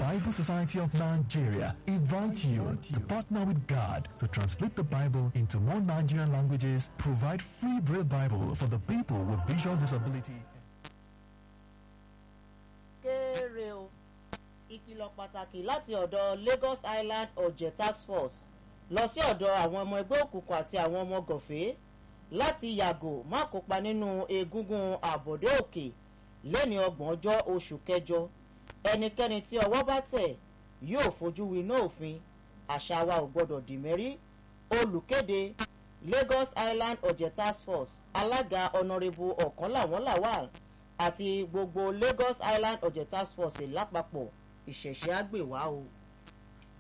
Bible Society of Nigeria invite you to partner with God to translate the Bible into more Nigerian languages, provide free Braille Bible for the people with visual disability. kéré o ìkìlọ̀ pàtàkì láti ọ̀dọ̀ Lagos Island ọ̀jẹ̀ task force lọ sí ọ̀dọ̀ àwọn ọmọ ẹgbẹ́ òkùnkùn àti àwọn ọmọ gọ̀fẹ́ láti yàgò má kópa nínú egungun àbọ̀dé òkè lẹ́ni ọgbọ̀n ọjọ́ oṣù kẹjọ ẹnikẹ́ni tí ọwọ́ bá tẹ̀ yóò fojú winá òfin àṣà wa ò gbọ́dọ̀ dì mẹ́rí olùkéde Lagos Island ọ̀jẹ̀ task force alága ọ̀nàrẹ́bù ọ̀kan làwọn làwà àti gbogbo Lagos Island ọ̀jẹ̀ task force lápapọ̀ ìṣẹ̀ṣẹ̀ àgbèwá o.